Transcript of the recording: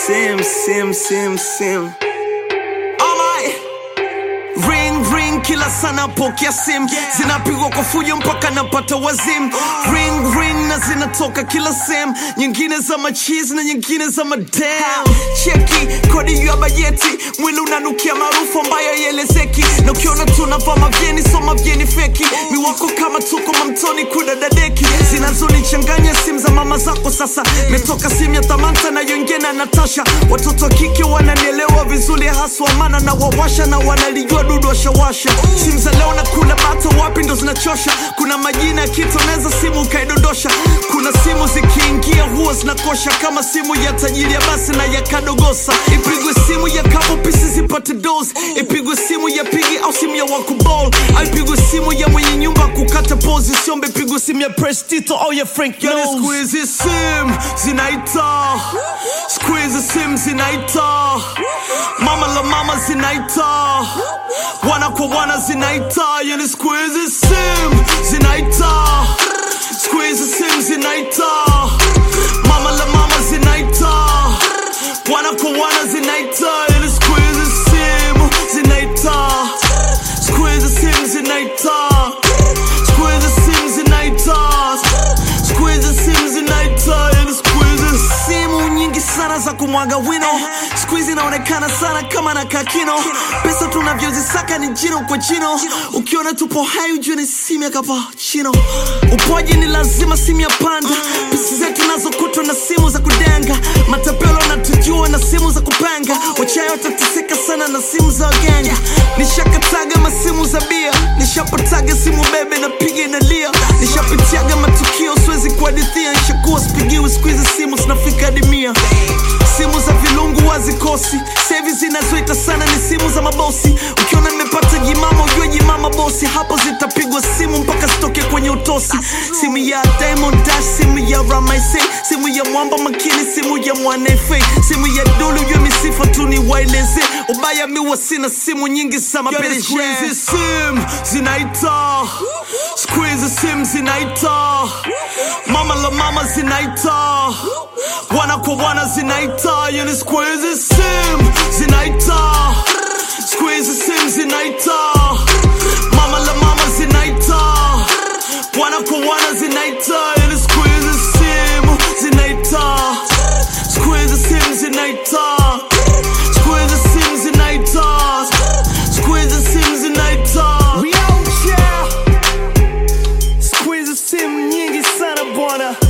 sim sim sim sim Alright. Ring ring kila sana pokea sim zinapigwa kwa fujo mpaka napata wazim ring ring na zinatoka kila sem nyingine za machizi na nyingine za madam cheki kodi ya bajeti mwili unanukia maarufu ambayo yelezeki na ukiona tunavaa mavyeni so mavyeni feki miwako kama tuko mamtoni kudadadeki zinazonichanganya simu za mama zako sasa metoka simu ya tamanta na yongena na natasha watoto wa kike wananielewa vizuri haswa maana na wawasha na wanalijua dudu washawasha simu za leo na kula bata wapi ndo zinachosha kuna majina ya kitu unaweza simu ukaidondosha kuna simu zikiingia huwa zinakosha kama simu ya tajiri ya basi na ya kadogosa ipigwe simu ya kabo pisi zipate dos ipigwe simu ya pigi au simu ya wakubol au ipigwe simu ya mwenye nyumba kukata pozi siombe ipigwe simu ya prestito au ya frank yani siku hizi sim zinaita siku hizi sim zinaita mama la mama zinaita wana kwa wana zinaita yani siku hizi sim zinaita siku hizi sim zinaita mama la mama zinaita wana kwa wana zinaita yani siku hizi sim zinaita siku hizi sim zinaita siku hizi sim zinaita siku hizi sim zinaita yani siku hizi simu nyingi sana za kumwaga wino siku hizi inaonekana sana kama na kakino pesa tunavyozisaka ni jino kwa jino ukiona tupo hai ujue ni simu ya kapachino upoji ni lazima simu ya panda pisi zetu nazokutwa na simu za kudenga matapelo natujua na simu za kupanga wachayo watateseka sana na simu za waganga nishakataga masimu za bia nishapataga simu bebe na piga inalia nishapitiaga matukio siwezi kuhadithia nishakuwa sipigiwi siku hizi simu zinafika hadi mia simu za vilungu wazikosi sevi zinazoita sana ni simu za mabosi ukiona nimepata jimama ujue jimama bosi hapo zitapigwa simu mpaka zitoke kwenye utosi simu ya Diamond Dash simu ya Ramaise simu ya mwamba makini simu ya mwanefe simu ya dulu ujue misifa tu ni waeleze ubaya miwa sina simu nyingi za mapereje sim zinaita siku hizi sim zinaita mama la mama zinaita wana kwa wana zinaita yani siku hizi sim zinaita siku hizi sim zinaita mama la mama zinaita wana kwa wana zinaita yani siku hizi sim zinaita siku hizi sim zinaita siku hizi sim zinaita siku hizi sim zinaita We out here. siku hizi sim nyingi sana bwana